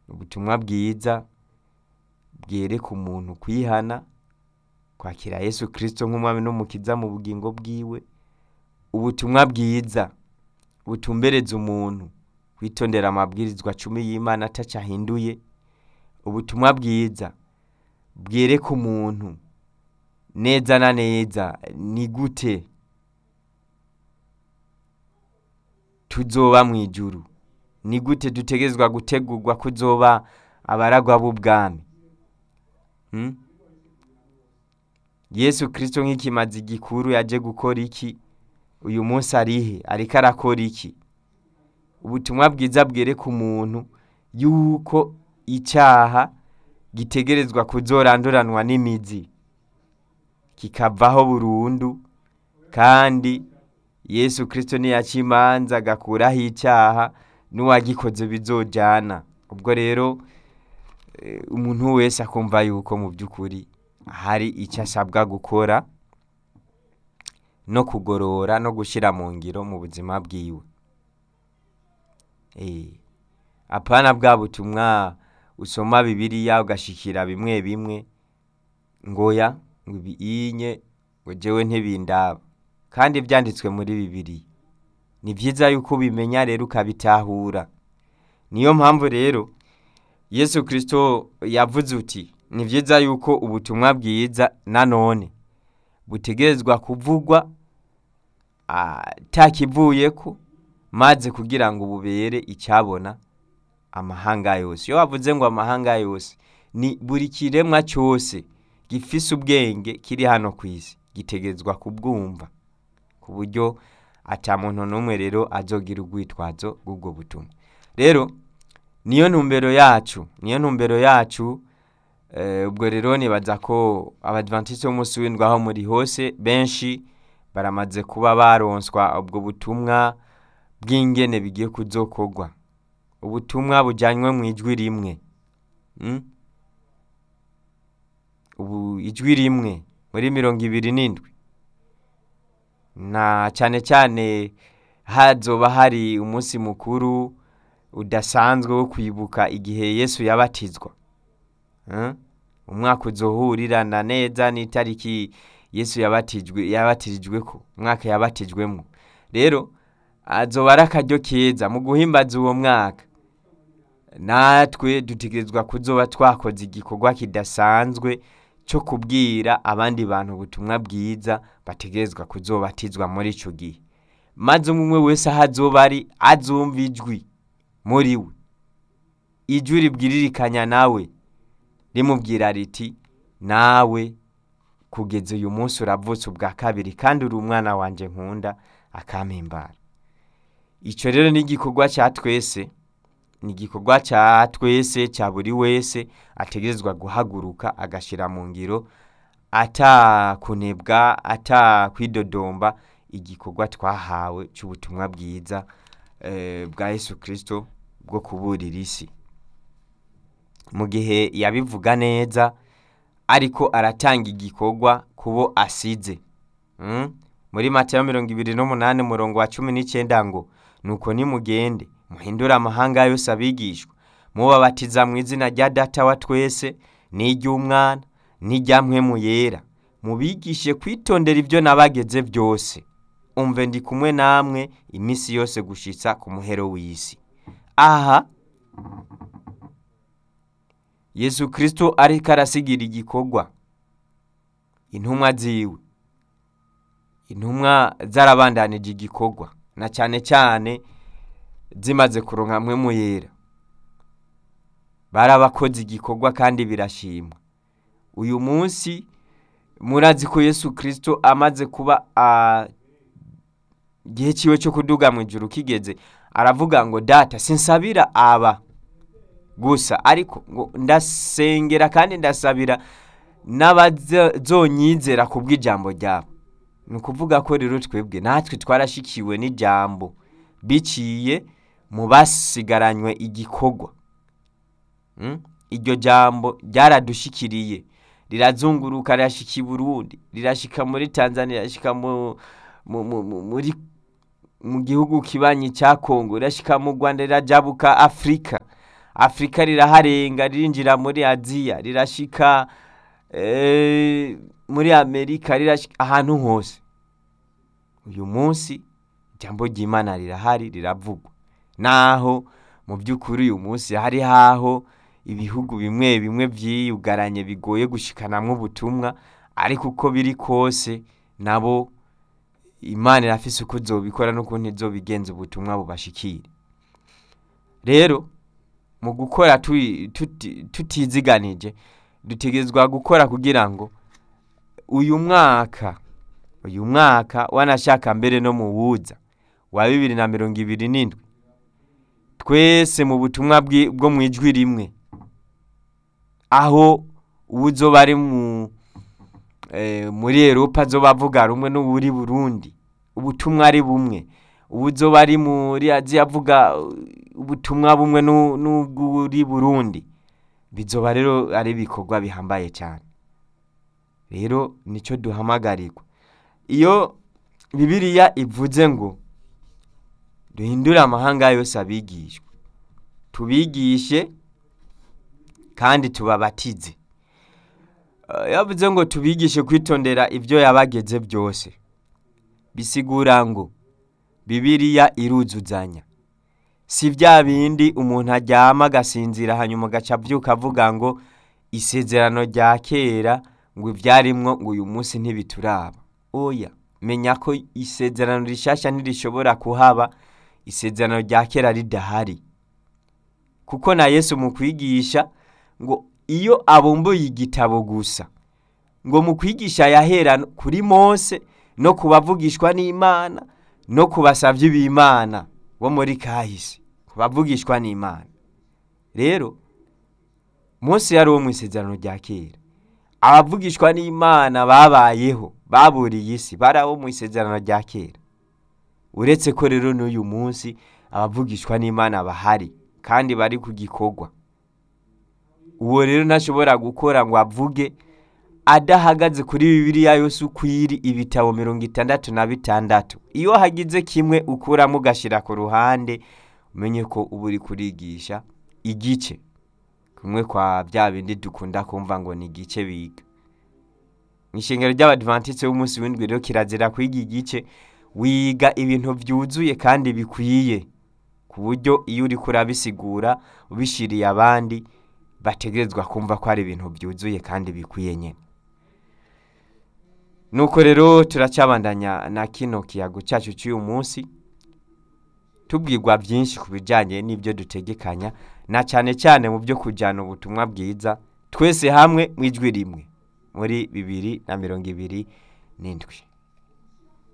ubutumwa bwiza bwereka umuntu kwihana kwakira yesu kirisito nk'umwami n'umukiza mu bugingo bwiwe ubutumwa bwiza butumbereza umuntu kwitondera amabwirizwa cumi y'imana ataco ahinduye ubutumwa bwiza bwereka umuntu neza na neza ni gute tuzoba mu ijuru ni gute dutegerezwa gutegurwa kuzoba abaragwa b'ubwami Hmm? yesu kirisito nk'ikimazi gikuru yaje gukora iki uyu munsi arihe ariko arakora iki ubutumwa bwiza bwereka umuntu yuko icyaha gitegerezwa kuzoranduranwa n'imizi kikavaho burundu kandi yesu kirisito niyaca imanza agakuraho icyaha n'uwagikoze bizojana ubwo rero eh, umuntu wese akumva yuko mu by'ukuri hari icyo asabwa gukora no kugorora no gushyira mu ngiro mu buzima bwiwe Eh, apana bwa butumwa usoma bibiliya ugashikira bimwe bimwe ngoya ngo ibiyinye ngo jewe ntibindaba kandi ibyanditswe muri bibiliya ni byiza yuko ubimenya rero ukabitahura niyo mpamvu rero yesu kirisito yavuze uti ni byiza yuko ubutumwa bwiza nanone butegerezwa kuvugwa atakivuyeko maze kugira ngo bubere icyabona amahanga yose iyo wavuze ngo amahanga yose ni buri kiremwa cyose gifise ubwenge kiri hano ku isi gitegerezwa kubwumva ku buryo ata muntu n'umwe rero azogira urwitwazo rw'ubwo butumwa rero niyo ntumbero yacu niyo ntumbero yacu eh, ubwo rero nibaza ko abadventiste b'umunsi w'indwi aho muri hose benshi baramaze kuba baronswa ubwo butumwa bw'ingene bigiye kuzokorwa ubutumwa bujyanywe mu ijwi rimwe Mm? ubu ijwi rimwe muri mirongo ibiri n'indwi na cyane cyane hazoba hari umunsi mukuru udasanzwe wo kwibuka igihe yesu yabatizwa Eh? umwaka uzohurirana neza n'itariki yesu yabatijwe yabatirijweko umwaka yabatijwemo rero azoba ari akaryo keza mu guhimbaza uwo mwaka natwe dutegerezwa kuzoba twakoze igikorwa kidasanzwe cyo kubwira abandi bantu ubutumwa bwiza bategerezwa kuzobatizwa muri icyo gihe maze umwe wese aho azoba ari azumva ijwi muri we ijwi ribwiririkanya nawe rimubwira riti nawe kugeza uyu munsi uravutse ubwa kabiri kandi uri umwana wanjye nkunda akampimbara icyo rero ni igikorwa cya twese ni igikorwa cya twese cya buri wese ategerezwa guhaguruka agashyira mu ngiro atakunebwa atakwidodomba igikorwa twahawe cy'ubutumwa bwiza eh, bwa yesu kirisito bwo kuburira isi mu gihe yabivuga neza ariko aratanga igikorwa kubo asize Mm? muri matayo mirongo ibiri n'umunani umurongo wa cumi n'icyenda ngo nuko nimugende muhindure amahanga yose abigishwa mubabatiza mu izina rya data wa twese n'iry'umwana n'irya mpwemu yera mubigishe kwitondera ibyo nabageze byose umve ndi kumwe namwe iminsi yose gushitsa ku muhero w'isi aha yesu kirisito ariko arasigira igikorwa intumwa ziwe intumwa zarabandanije igikorwa na cyane cyane zimaze kuronka hamwe mu yera barabakoze igikorwa kandi birashimwa uyu munsi murazi ko yesu kirisito amaze kuba ah, igihe cyiwe cyo kuduga mu ijuru kigeze aravuga ngo data sinsabira aba gusa ariko ngo ndasengera kandi ndasabira n'abazonyizera ku bw'ijambo ryabo ni ukuvuga ko rero twebwe natwe twarashikiwe n'ijambo biciye mu basigaranywe igikorwa Mm? iryo jambo ryaradushikiriye rirazunguruka rirashika i burundi rirashika muri tanzania rirashika mu, mu, mu, mu, muri mu gihugu kibanyi cya kongo rirashika mu rwanda rirajabuka afurika afurika riraharenga ririnjira muri aziya rirashika eh, muri amerika rirashika ahantu hose uyu munsi ijambo ry'imana rirahari riravugwa naho mu by'ukuri uyu munsi hari haho ibihugu bimwe bimwe vyiyugaranye bigoye gushikanamwo ubutumwa ariko uko biri kose nabo imana irafise uko izobikora n'ukuntu izobigenza ubutumwa bubashikire rero mu gukora tui- tuti- tutiziganije dutegerezwa gukora kugira ngo uyu mwaka uyu mwaka wanashaka mbere no mu wuza wa bibiri na mirongo ibiri n'indwi twese mu butumwa bwi- bwo mu ijwi rimwe aho uwuzoba ari mu eh, muri Europa azoba avuga rumwe n'uwuri Burundi ubutumwa ari bumwe uwuzoba ari muri Aziya avuga uh, ubutumwa bumwe n'u- n'ubw'uri Burundi bizoba rero ari ibikorwa bihambaye cyane rero nico duhamagarirwa iyo bibiliya ivuze ngo duhindure amahanga yose abigishwa tubigishe kandi tubabatize Eh, yavuze ngo tubigishe kwitondera ibyo yabageze byose bisigura ngo bibiliya iruzuzanya si bya bindi umuntu aryama agasinzira hanyuma agaca abyuka avuga ngo isezerano rya kera ngo ibyarimwo ngo uyu munsi ntibituraba oya menya ko isezerano rishasha ntirishobora kuhaba isezerano rya kera ridahari kuko na yesu mu kwigisha ngo iyo abumbuye igitabo gusa ngo mu kwigisha yahera kuri mose no ku bavugishwa n'imana no ku basavyi b'imana bo muri kahise ku bavugishwa n'imana rero mose yari uwo mu isezerano rya kera abavugishwa n'imana babayeho baburiye isi bari abo mu isezerano rya kera uretse ko rero n'uyu munsi abavugishwa n'imana bahari kandi bari ku gikorwa uwo rero ntashobora gukora ngo avuge adahagaze kuri bibiliya yose uko iri ibitabo mirongo itandatu na bitandatu iyo hagize kimwe ukuramo ugashyira ku ruhande umenye ko uba uri kurigisha igice kumwe kwa bya bindi dukunda kumva ngo ni igice biga mu ishengero ry'abadivantisite b'umunsi w'indwi rero kirazira kwiga igice wiga ibintu byuzuye kandi bikwiye ku buryo iyo uri kurabisigura ubishiriye abandi bategerezwa kumva ko ari ibintu byuzuye kandi bikwiye nyine nuko rero turacyabandanya na kino kiyago cyacu cy'uyu munsi tubwirwa byinshi ku bijyanye n'ibyo dutegekanya na cyane cyane mu byo kujyana ubutumwa bwiza twese hamwe mu ijwi rimwe muri bibiri na mirongo ibiri n'indwi